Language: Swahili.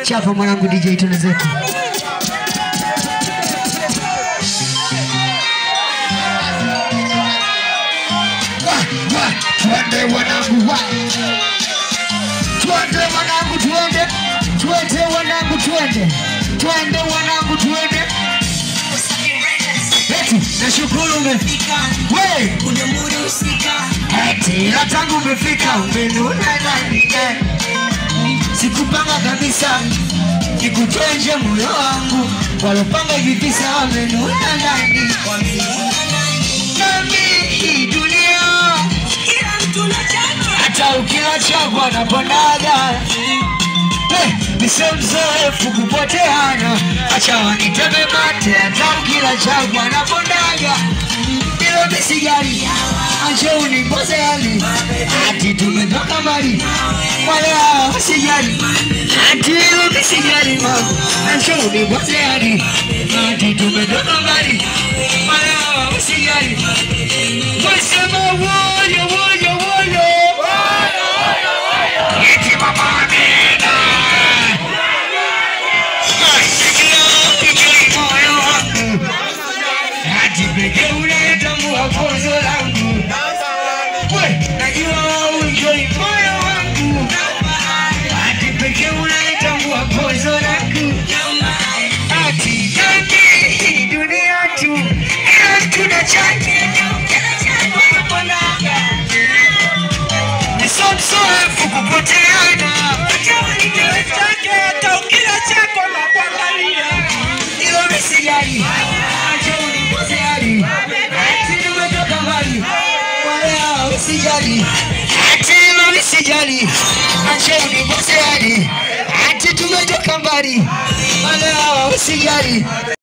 Chapa mwanangu DJ tuna zetu. Twende wanangu wa. Twende wanangu twende. Twende wanangu twende. Twende wanangu twende. Eti nashukuru umefika. We, Kuna muda usika eti ila tangu umefika umenuna nani? eh? Sikupanga kabisa nikutoe nje moyo wangu, walopanga hivi visa wamenuna ndani. Nami hii dunia Kila mtu na chake hata ukila chakwa naponaga nise mzoefu kupoteana, acha waniteme mate, hata ukila chakwa naponaga ilo misigari acha unipoze hali ati tumetoka mbali wala usijali ati ilo misigari magu acha unipoze hali ati tumetoka mbali wala usijali wasema woyo woyo woyo eti mama Amina Nasikia moyo wangu hadi pekee unayetambua pozo langu We, najua unjoi moyo wangu hadi pekee unayetambua pozo langu hati taki hii dunia tu ila tuna chake nisomsoefu kupoteana hata ukila chako na kuangalia ilo misijali acha unipozeali ati nimetoka mbali wala usijali ati ilo misijali acha unipozeali ati tumetoka mbali wala usijali